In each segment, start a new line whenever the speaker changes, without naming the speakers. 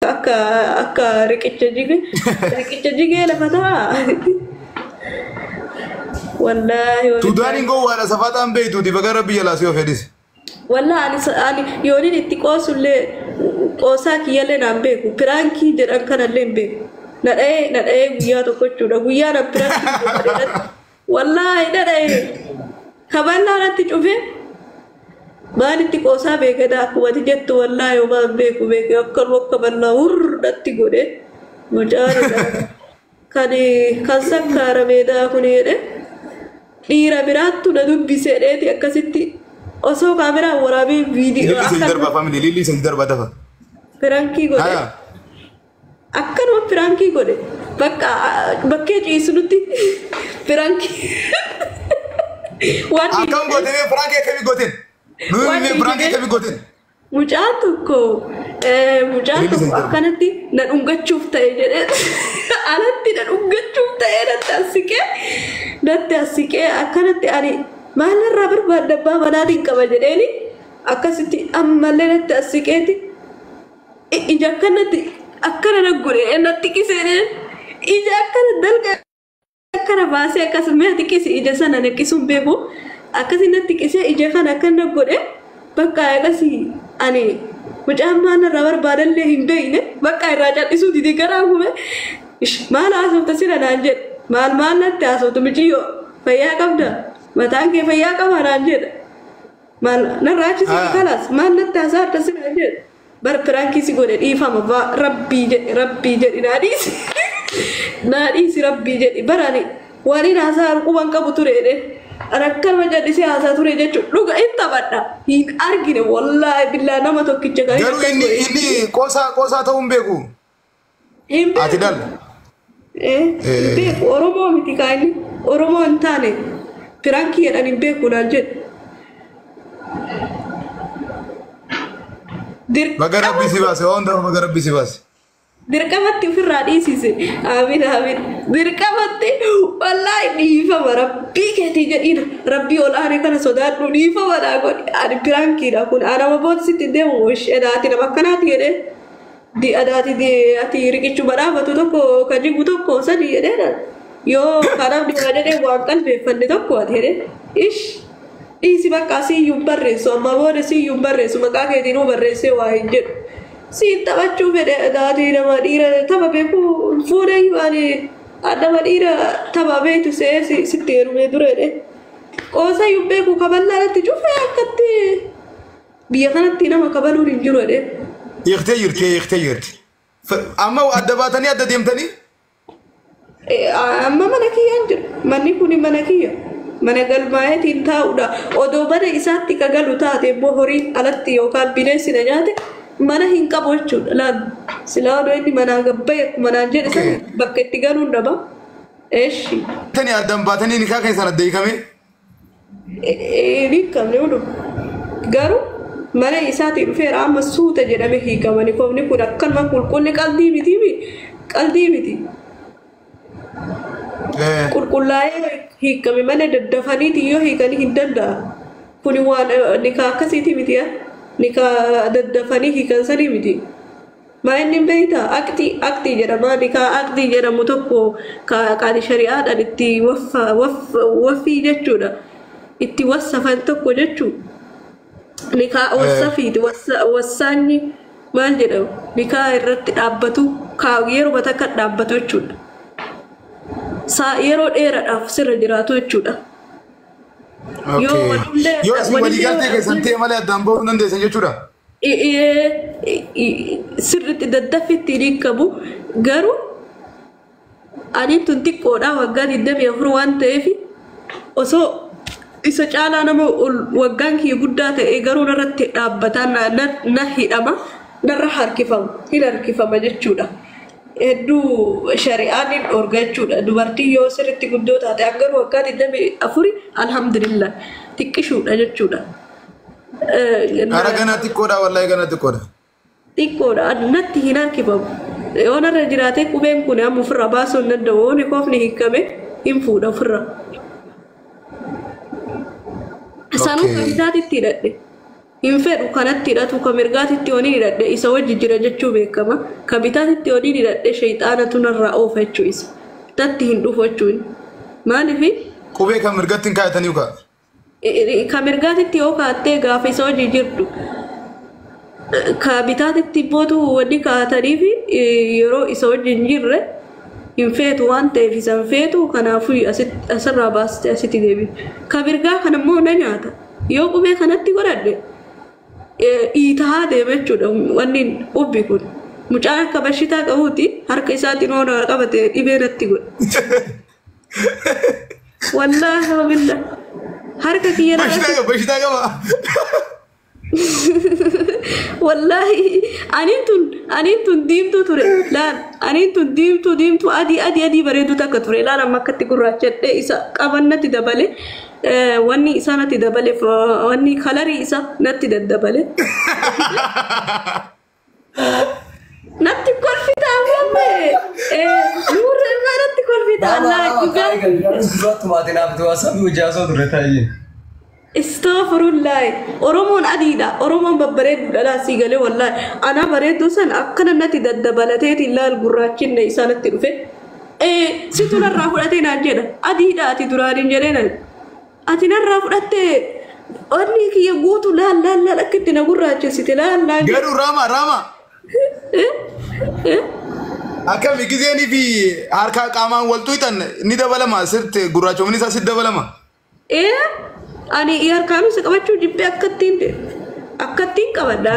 akka akka riqicha jige riqicha jigee lafa ta'a. Wallaahi
Suudaaniin gowwaadha safataan beektuuti baga rabbi jalaa si of hedhise.
wallaahi ani ani yooniin itti qoosullee qoosaa kiyyallee naan beeku piraankii jedhan kanallee hin beeku. Na dha'ee na dha'ee guyyaa tokko jechuudha guyyaa na piraankii godhadhe wallaahi na dha'ee kaballaa natti cufee maalitti qoosaa beekata akkuma ati jettu wallaahi homaa hin beeku beeku akkanuma akka ballaa hurratti godhe mucaan kan kan sakkaaramedha kun jedhe dhiira biraattu na dubbiseedheeti akkasitti osoo kaameraan waraabee viidiyoo
Lilli isa darba family lilli isa darba dafa.
piraankii godhe
Haya.
akkanuma piraankii godhe bakka bakkee ciisnutti piraankii waan
Akkam goote mee firankii akkamii gooteen? Nuyi
Waan
mee firankii
dhiibee-
akkamii gooteen?
mucaan tokko eh, mucaan
Lilli
tokko
isa darba.
akkanatti na dhungachuuf ta'e jedhee alatti na dhungachuuf ta'e natti assiqee natti assiqee akkanatti ani maalirraa barbaadda abbaa manaatiin qaba jedheeni akkasitti ammallee natti assiqeeti I- ija akkanatti akkana na godhe natti qisee ija akkana dalga akkana baasee akkasuma ati qisi ija sana naqqisuun beeku akkasii natti qisee ija kana akkana godhe bakka akkasii ani mucaan maal irraa barbaadallee hin beekne bakka irraa cal'isuu didi garaa kume maal haasofta sira naan jedhe maal maal natti haasoftu michiyyoo fayyaa qabda mataan kee fayyaa qaba naan jedhe maal narraa achisi
Ah.
kalas maal natti haasofta sira naan jedhe bar piraankii si godhe dhiifama ba rabbii jedhe rabbii jedhi naa dhiisi naa dhiisi rabbii jedhi barani waliin haasaa quban qabu ture jedhe rakkanuma jallisee haasaa ture jechuudha dhuga hin taphadha hin argine wallaahi billaa nama tokkicha kan
Garuu inni inni qoosaa qoosaa ta'uu hin beeku.
hin
Ati
beeku
dal.
Eh, hin beeku oromoo miti kaa inni oromoo hin taane piraankii jedhan hin beeku naan jedhe
Baga rabbi si baase waan ta'uuf baga rabbi si baase.
dirqamatti ofirraa dhiisise aamin aamin dirqamatti wallaahi dhiifama rabbii keetii jedhiin rabbii ol aane kana sodaadhu dhiifama dhaa godhi ani piraankiidha kun anama booddisitti deemu ishee daati nama akkanaati jedhee di adaati di ati riqichuma dhaabatu tokko ka jigu tokko sadi jedhee yoo kanaaf dhibaa jedhee waan qalbeeffanne tokko ati jedhee ish dhiisi bakka siyyuun barreessu amma booda siyyuun barreessu maqaa keetiinuu barreessee waa hin jedhu siin taphachuu fedhe daatii nama dhiira tapha beeku fuudhee ani nama dhiira tapha beektu see si- sitti heerumee dureedhe qoosa iyyuu beeku kaballaa irratti cufee akkatti biyya kanatti nama kabaluun hin jiru jedhe
Hiiktee jirti hiiktee jirti. Amma adda baatanii adda deemtanii
amma mana kiyyaan jiru manni kun mana kiyya mana galmaa'eetiin taa'udha odoo mana isaatti ka galu taate immoo horii alatti yookaan bineensi na nyaate mana hin qabu jechuudha laal silaa odoo inni manaa gabbaye akkuma naan jedhe sana bakka itti galuun dhaba eeshi
tani addaan baatanii nikaa keessan adda hiikame.
ni qabne hudu garuu mana isaatii dhufeera amma suuta jedhame hiikamani koofni kun akkanuma qulqulli qalbii miti qalbii miti. qulqullaa'ee hiikame malee daddafaniiti yoo hiikanii hin danda'a. Kuni waan nikaa akkasiiti miti nikaa daddafanii hiikan sanii miti. Maa inni beektaa aktii aktii jedhama nikaa aktii jedhamu tokko qaali shari'aadhaan itti waffii jechuudha. Itti wassafan tokko jechuudha. Nikaa wassafiiti wassaanyi maal jedhamu nikaa irratti dhaabbatu yeroo takka dhaabbatu jechuudha. saa yeroo dheeraadhaaf sirra jiraatu jechuudha. Yoo walillee-
Yoo isin walii galtee keessan ta'e malee addaan bahuu hin dandeessan jechuudha.
Sirriitti daddaffitti hin hiikamu garuu ani tun xiqqoodha waggaa 24 waan ta'eef osoo isa caalaa nama ol- waggaan kiyya guddaa ta'e garuu narratti dhaabbataa na- na- na hidhama narra harkifama hin harkifama jechuudha. Hedduu shari'aan hin dhorga jechuudha. Dubartiin yoo sirriitti guddoo taate hanga waggaa 24 alhamdulillah xiqqishuudha jechuudha. Eh,
Hara ganaa xiqqoodha wallaahi ganaa xiqqoodha.
xiqqoodha natti hin harkifamu yoo narra jiraate qubeen kun amma ofirra baasuu hin danda'u yoo koofni hiikame hin fuudha ofirra. Sanuu
Okay.
kan isaatitti hidhadhe hin fedhu kanatti hidhatu ka mirgaatitti yooniin hidhadhe isa wajji jira jechuu beekama ka bitaatitti yooniin hidhadhe shayxaanatu narraa oofa jechuu isa tatti hin dhufu jechuun maaliifi
Qubee kan mirgatti hin kaayatanii ukaa.
ka mirgaatitti yoo kaattee gaafa isa wajji jirtu ka bitaatitti bootu wanni kaa'ataniif yeroo isa wajji hin jirre hin feetu waan ta'eef isa hin feetu kanaafuu asitti- asirraa baastee asitti deebi ka mirgaa kanammoo na nyaata yoo qubee kanatti godhadhe dhiitaa deema jechuudha wanni ubbi kun mucaan akka bashitaa qabuuti harka isaatiin hoona qabate dhibee natti godha wallaahi wabilla harka kiyya na
Bashitaa qaba bashitaa qaba.
wallaahi aniin tun aniin tun diimtuu ture laal aniin tun diimtuu diimtuu adii adii adii bareedu takka ture laal amma akkatti gurraachadhee isa qaban natti dabale eh, wanni isaa natti dabale f- wanni kalarii isa natti daddabale natti kolfita ammamme nuurri irraa natti kolfita allah dhugaa Istaafirullahi Oromoon adiidha. Oromoon babbareedduudha laasii galee wallaahi. Ana bareedduu san akkana natti daddabalateeti laal gurraachinne isaa natti dhufe. Ee situ narraa fudhatee naan jedha. Adiidha ati duraaniin jedhee naan. Ati narraa fudhattee wanni kiyya guutu laal laal laal akka itti na gurraachessite laal laal.
Garuu Raama Raama. Akkami gizeenii fi harka qaamaan wal tuutan ni dabalama sirte gurraachomni isaa si dabalama.
Ee ani harkaanuu isa qabachuu jibbee akkattiin akkattiin qabadha.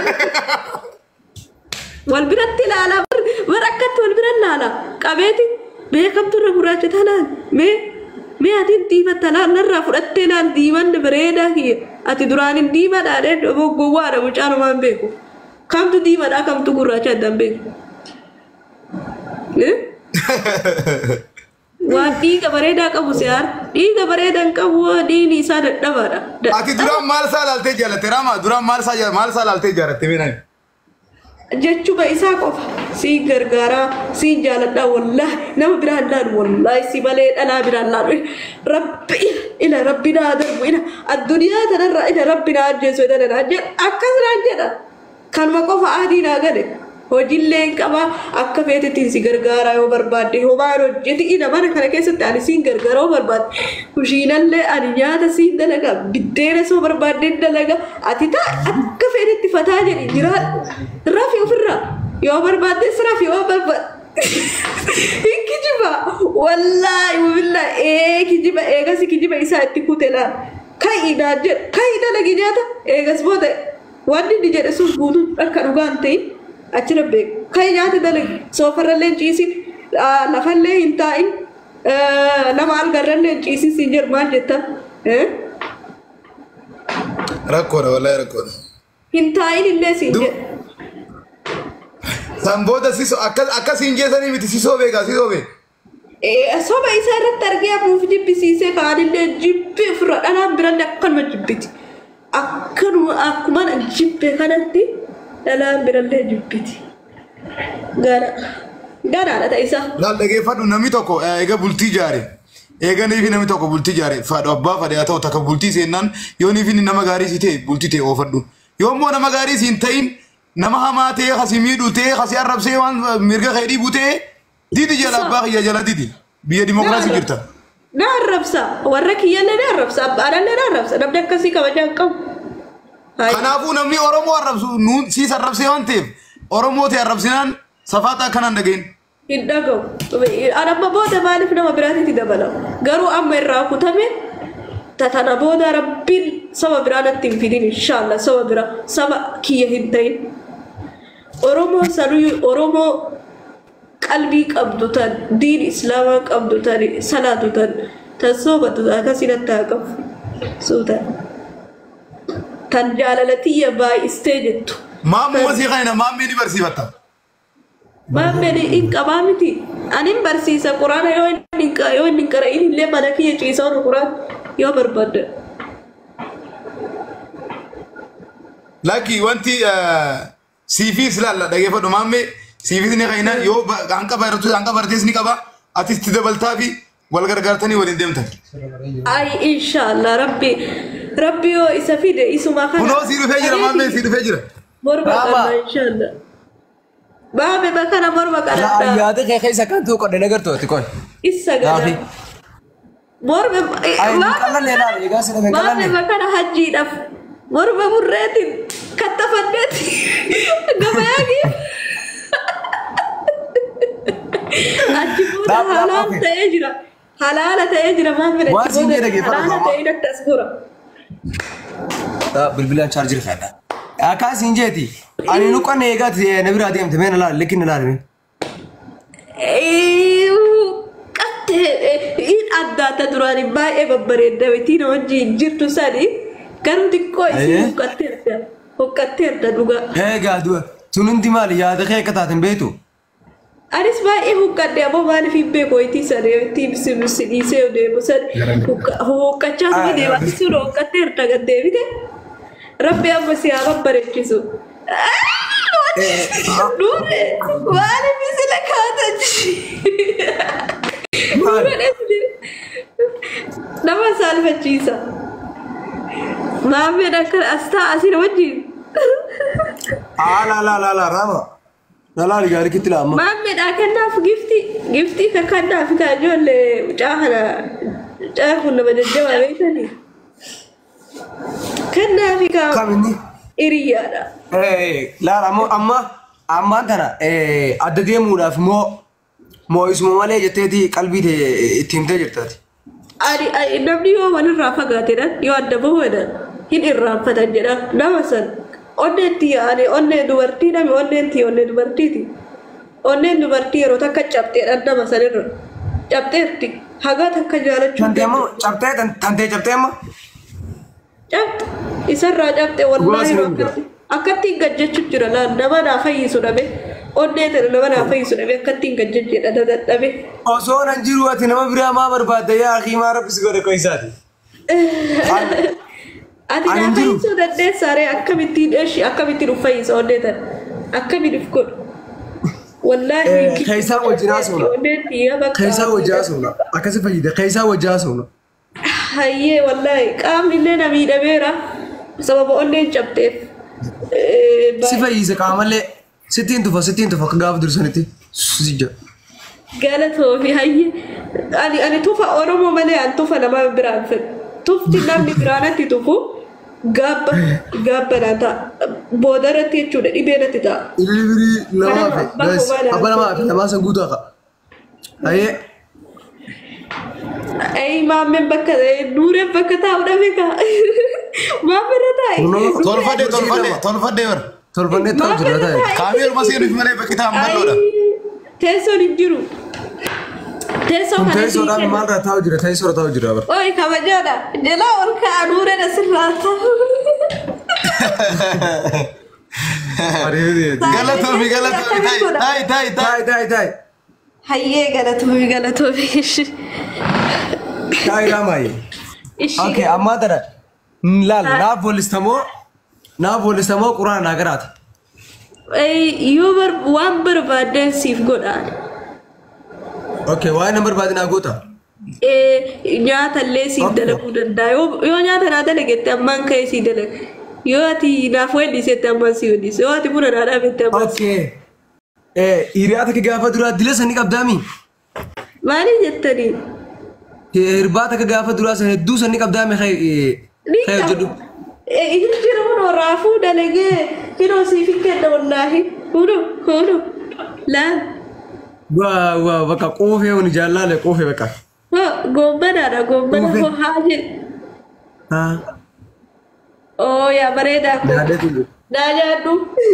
wal biratti ilaalaa bar bar akkatti wal bira ilaalaa qabeeti beekamtu irra gurraacha talaan mee mee atiin diimatta laal narraa fudhattee laal diimanne bareedaa kiyya ati duraanin diimadhaadhee gowwaadha mucaanumaan beeku kamtu diimadhaa kamtu gurraacha addaan beeku. Eh? waan dhiiga bareedaa qabu siyaar dhiiga bareedaa hin qabu dhiigni isaa dadhabaadha.
Ati duraan maal isaa ilaaltee jaalatte Raama duraan maal isaa jaal- maal isaa ilaaltee jaalatte beekan.
Jechuma isaa qofa siin gargaaraa siin jaaladhaa wallaahi nama biraan laalu wallaahi si malee dhalaa biraan laalu rabbi ila rabbi naa darbu ila addunyaa tanarraa ila rabbi naa ajjeesu ila naa jedha akkas naan jedha kanuma qofa adii naa gale hojiillee hin qaba akka feetettiin si gargaaraa yoo barbaadde homaan hojjeti ila mana kana keessatti ani siin gargaaraa yoo barbaadde kushiinallee ani nyaata siin dalaga biddeena soo barbaadde dalaga ati taa akka feetetti fataa jedhi jiraa rafi ofirraa yoo barbaaddes rafi yoo barbaadde hin kijiba wallaahi wabillaa ee kijiba eegas kijiba isaa itti kute laal ka'i naa jedhe ka'i dalagi nyaata eegas booda wanni inni jedhe sun guutuu akka dhugaan ta'in achirra beeku ka'i nyaata dalagi soofarrallee hin ciisin ah, lafallee hin taa'in ah, nama algarrallee hin ciisin siin jedhu maal jetta eh?
Rakkoodha wallahi rakkoodha.
hin taa'in illee siin
Du-
jedhu
San booda sisoo akkas akkasiin jeesanii miti sisoo beekaa sisoo beeka.
Eh, soba isaa irratti argee afuuf jibbisiisee kaanillee jibbi ofirra dhalaan birallee akkanuma jibbiti. Akkanuma akkuma jibbe kanatti dhalaan birallee jibbiti. Gara garaadha ta'isa.
Laal dhageeffadhu namni tokko eh, eega bultii jaare. Eega niifi namni tokko bultii jaare fadhu abbaa fadhe haa ta'u takka bultii seennaan yoo niifi nama gaarii si ta'e bultii ta'e oofadhu. Yoo immoo nama gaarii si hin ta'in nama hamaa ta'e kasi miidhu ta'e kasi arrabsee waan mirga kee dhiibu ta'e didi jala abbaa kiyya jala didi. Biyya dimokiraasii jirta.
Na arrabsa. Warra kiyyallee na arrabsa. Abbaadhallee na arrabsa. Namni akkasii kabajaa hin qabu. Hai.
Kanaafuu namni Oromoo arrabsu nuun siis arrabsee waan ta'eef Oromoo ta'e arrabsinaan safaata akkanaan dhageen.
hin dhagahu. An amma booda maaliif nama biraatitti dabalamu? Garuu amma irraa kutame tatana booda rabbiin saba biraa natti hin fidin inshaalla saba biraa saba kiyya hin ta'in. Oromoo sanuyyuu Oromoo qalbii qabdu tan diin islaamaa qabdu tan salaatu tan tan soobatu tan akkasii natti haa qabu. Suutan. Tan jaalala tiyya baay'istee jettu.
Maammoo masii kana maammee ni barsiifatta.
Maammeen hin qabaa miti. Ani hin barsiisa quraana yoo inni hin qa- yoo inni hin qara'in illee mana kiyya ciisaa oolu quraana yoo barbaadde.
Lakki wanti siifis ilaalla dhageeffadhu maammee siifis ni qaina yoo ba- hanqa baratu hanqa barates ni qaba atis itti dabaltaa fi wal gargaartanii waliin deemtan.
Ay inshallah rabbi rabbi yoo isa fide isuma kana
Kunoo sii dhufee jira maammee sii dhufee jira.
morma
Baaba.
qabna inshallah baame bakana morma kadhadhaa
Yaada kee keessa kan tuu qodhe nagartooti kun.
isa
Gaafi.
gada morma
Ayi ni qallanne laala egaa si dhabe
maame
qallanne.
bakana hajjiidhaaf morma burreetiin kattafanneeti gabayaagi achi booda
Dhaab, dhaab,
halaal
okay.
ta'ee jira halaala ta'ee jira maame
Waan
achi
siin
booda
jedhe geeffatu
halaala
qaba.
ta'ee dattas gora
Bilbilaan chaarjii fayyada. Akkaasiin jeeti. Ani nu qonna eegaati na biraa deemte mee na laala likki na laala.
qattee in addaata duraan baay'ee babbareedda beektii na wajjin jirtu sani garuu xiqqoo
Ayyee.
isii huqqatteerta huqqatteerta dhugaa.
Eegaa du'a. Sun hundi maali yaada kee akka taaten beektu?
Anis baay'ee huqqadde ammoo maaliif hin beeku itti sana itti bisi bisi dhiisee deemu sana huqqachaa
Ah,
ture deema sun huqqatteerta gad deebite rabbi amma si haa babbareechisu. Nuure maaliif sila kaatan nama saalfachiisa. Maammeen akka as ta'a asii wajjin.
Aa laa laa laa laa raama. Na laali gaarii kitti laa amma.
Maammeedha kennaaf gifti giftii kan kennaaf kan ijoollee mucaa kana mucaa kun nama jajjabaa beektanii. Kennaafi kan
Kam inni?
hiriyaadha.
Eh, laala ammoo amma ammaan tana eh, adda deemuudhaaf moo moo isuma malee jetteeti qalbii tee itti himtee jirtaati.
Ani ani- namni yoo walirraa fagaatedhan yoo adda bahuudhan hin irraanfatan jedha nama san onneetti yaa'ani onnee dubartii nami onneetti onnee dubartiiti. Onneen dubartii yeroo takka cabxeedhan nama sanirra cabxeerti hagaa takka jaalachuu
Tantee ammoo cabtee tan- tantee cabtee amma?
cabxe isarraa cabxe wallaahi
Dhugaas
akkatti akkattiin gajjachu jira laal nama naa fayyisu dhabe onnee tana nama naa fayyisu dhabe akkattiin gajjachu jedha dadhabe.
Osoo nan jiru ati nama biraa maa barbaadda yaa akii maa rabbis godhe ko isaati.
Ati
Ani
naa
hin jiru.
fayyisuu dandeessaaree akkamittiin eeshi akkamittiin uf fayyisa onnee tana akkamiin uf godhu. Wallaahi
Eh,
giddu-
keessaa wajjin haasofna.
Onneen xiyyaa bakka.
Keessaa wajjaa haasofna. Akkasi fayyida. Keessaa wajjaa haasofna.
Hayyee wallaahi qaamni illee na miidhameera sababa onneen cabxeef. Eh,
Si fayyise qaamallee sittiin tufa sittiin tufa akka gaafa dursanitti. Sijja.
Galatoomi hayyee ani ani tufa oromoo malee an tufa nama biraan fedhu tufti namni biraanatti tufu gaabba gaabbanaa ta'a boodarratti jechuudha dhibee natti ta'a.
Ilbirii lamaa fi
Bakka
guys,
baadhaa.
abba lamaa fi lamaa san guutuu haqa. Ayyee.
Ayi maammeen bakka nuureen bakka taa'u dhabe kaa maammeerra taa'e.
Kunoo.
Tolfadhe tolfadhe tolfadhe bara.
Tolfannee ta'u jira ta'e.
Kaamii orma seenuuf malee bakki taa'an bal'oodha.
Teessoon hin jiru. Teessoo
Kun
kana
teessoodhaan
sii
maalirra taa'u jira teessoorra taa'u jira bara.
Oi kabajaadha. Jalaa ol ka'a nuureen asirraa ta'u.
Galatoomi galatoomi ta'i ta'i ta'i ta'i.
Taa'e taa'e taa'e.
Hayyee galatoomi galatoomi.
Taa'e raamaayi.
Ishii.
Okay, ammaa tana laal naaf walistamoo naaf walistamoo quraana naa garaati.
Ei, yoo bar waan barbaadeen siif godhaan.
Okay, waa'ee na barbaade naa goota.
Eh, Nyaatallee siif
Okay.
dalaguu danda'a. Yoo yoo nyaata naa dalagette ammaan ka'ee sii dalaga. Yoo ati naaf weellisette ammaan sii weellise. Yoo ati buna naa dhaabette ammaan sii.
Okay. Eh, hiriyaata kee gaafa duraa dila sanii qabdaami.
Maali jettanii?
Hirbaata kee gaafa duraa san hedduu sanii qabdaami kee
Ni
kee hojjedhu.
Inni jira kunoo raafuu dalagee kunoo siif hin kenna wallaahi. Kunoo kunoo laan.
Waa waa bakka qoofee wani jaallaale qoofee bakka.
Hoo goombanaadha goombana
Goombe.
hoo haa jedhu.
Haa.
Oo yaa bareedaa koo.
Yaadatu jiru.
Naa nyaadhu.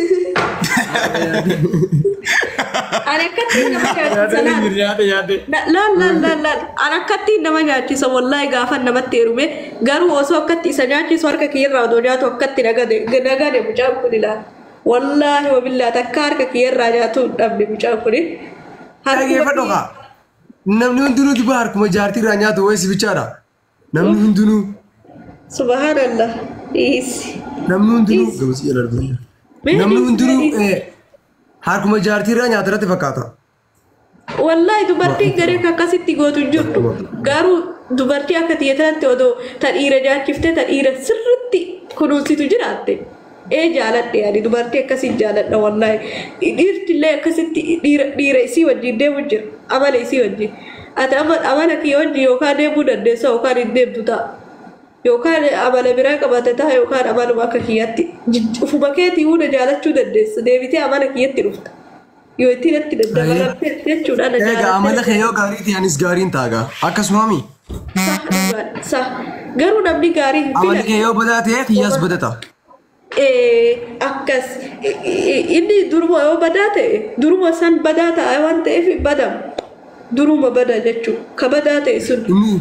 Ani akkattiin nama nyaachisa laal.
Yaade yaade.
Na- Laal laal laal laal. Ani akkattiin nama nyaachisa wallaahi gaafa namatti heerume garuu osoo akkatti isa nyaachisu harka kiyyarraa odoo nyaatu akkatti nagade nagade mucaan kun ilaala. Wallaahi wabillaa takka harka kiyyarraa nyaatu hin dhabne mucaan kun.
Dhageeffadhu kaa. Namni hundinuu dubaa harkuma jaartii irraa nyaatu wayii sibichaadha. Namni hundinuu
Subhaanallah. Dhiisi.
namni hundinuu gamsi jala darbanii. Namni hundinuu eh, harkuma jaartii irraa nyaata irratti fakkaata.
Wallaahi dubartiin garee akka akkasitti gootu hin jirtu. Garuu dubartii akka tiyyatanatti odoo ta dhiira jaachiftee ta dhiira sirritti kunuunsitu jiraatte. Ee jaaladhe yaani dubartii akkasii jaaladha wallaahi. Dhiirtillee akkasitti dhiira dhiira isii wajjin deemu jira. Amala isii wajjin. Ati ama- amala kiyya wajjin yookaan deemuu dandeessa yookaan hin deemtu ta'a. Yookaan amala biraa qabate ta'a yookaan amaluma akka kiyyaatti. Jij- Ufuma keetii hunda jaalachuu dandeessa. Deebitee amala kiyyatti dhufta. Yoo itti natti daddabalamte jechuudha na
Egaa amala kee yoo gaarii ta'e anis gaariin taaga. Akkasumami
Sah dhugaadha. Sah. Garuu namni gaarii hin
amali kee
filan.
yoo badaa ta'e kiyyaas badata.
Eh, Akkas. I- i- Inni duruma yoo badaa ta'e duruma san badaa ta'a waan ta'eef hin badamu. Duruma bada jechuudha. Ka badaa ta'e sun.
Inni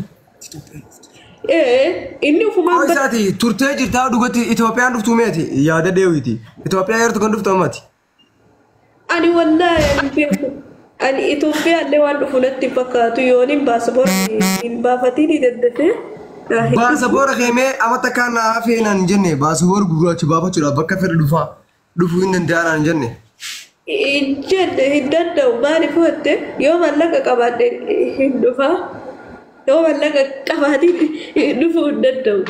Eh, inni ufumaan
Hoo
bada.
isaati turtee jirtaa dhugatti Itoophiyaan dhuftuu meeti yaada deewiti. Itoophiyaa yeroo kan dhuftu ammati.
Ani wallaahi ani beeku. Ani Itoophiyaallee waan dhufu natti hin fakkaatu yoon hin baasaboorri hin baafatiin ni daddafee.
Baasaboora keemee amata kaan hafeenaan hin jenne baasaboora gurraacha baafachuudhaaf bakka fedhe dhufaa dhufuu hin danda'anaan hin jenne.
Hin jenne hin danda'u maaliif hotte yoo mallaqa qabaadhe hin dhufaa. Yoo mallaqa qabaadhe dhufuu hin danda'u.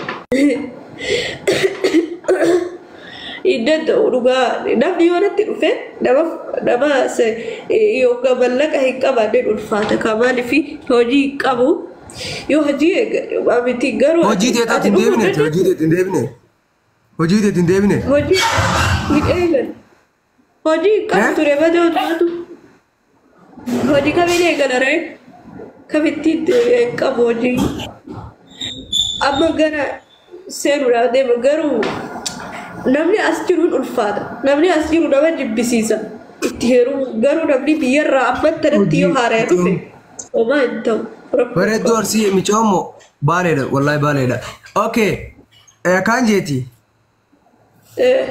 Hin danda'u dhugaa namni yoo natti dhufe nama nama se- yookaan mallaqa hin qabaadhe ulfaata kan maaliif hojii hin qabu yoo hojii eegale miti garuu
Hojii teetaatti hin
dhufuu
deebine
dandeessu.
hojii teetti hin deebine. Hojii teetti hin deebine.
Hojii hin eegalle. Hojii
Eh?
qabu ture malee hojjetu. Hojii kamiin eegala ree? Kamittiin hin qabu hojii. Amma gara seenuudhaaf deema garuu namni as jiruun ulfaata. Namni as jiru nama jibbisiisa. Itti heerumu garuu namni biyyarraa ammatti irratti yoo haara'e dhufe homaa hin ta'u.
Bareedduu arsii micoommo baaleedha wallaahi baaleedha. Okay kaan jeeti.
Eh.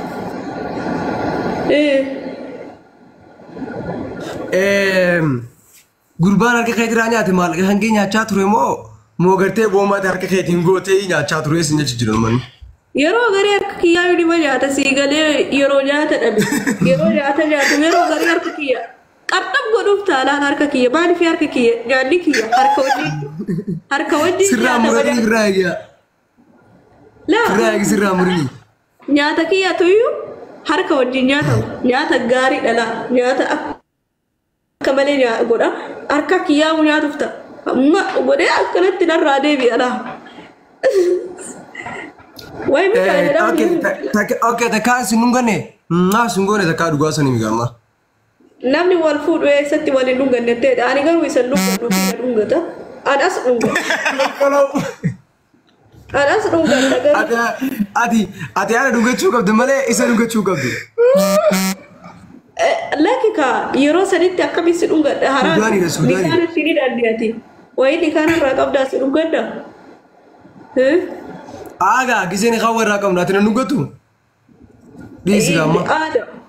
Eh.
Gurbaan harka keetirraa nyaate maallaqa kan kee nyaachaa ture moo moo gartee boomaati harka keetiin gootee nyaachaa ture sin jechi jiran manni.
Yeroo garii harka kiyyaa yoo dhima nyaata sii galee yeroo nyaata dhabe yeroo nyaata nyaatu yeroo garii harka kiyya qabxab godhuuf taalaan harka kiyya maaliif harka kiyya nyaanni kiyya harka wajjin harka wajjin
Sirraa
nyaata
muranii
malee
sirraa eegaa. Sirraa
laa
eegi sirraa muranii.
nyaata kiyya tuyyuu harka wajjin nyaatamu nyaata gaarii dhalaa nyaata akka malee nyaa- godha harka kiyyaa nyaatuuf ta'a amma godhee akkanatti narraa deebi'a laa. Wayi miidhaa jedhamu.
Okay takkaa sin dhunganne naa sin goone takkaa dhugaa sanii migamma.
Namni wal fuudhu eessatti waliin dhunganne ta'edha. Ani garuu isa dhungadhu kiyya dhungata. Anas dhungata. Anas dhungata garuu.
Ati ati ati ana dhungachuu qabdi malee isa dhungachuu qabdi.
Eh, Lakki kaa yeroo sanitti akkamitti dhungadha haraan.
Suudaaniidha, Suudaanii.
Nikaan itti ni dandiyati. Wayii nikaan irraa qabdaa si dhungadda. Eh?
Aagaa giseen kan warraa qabna ati na dhungatu. Dhiisi gaamma.
Aada.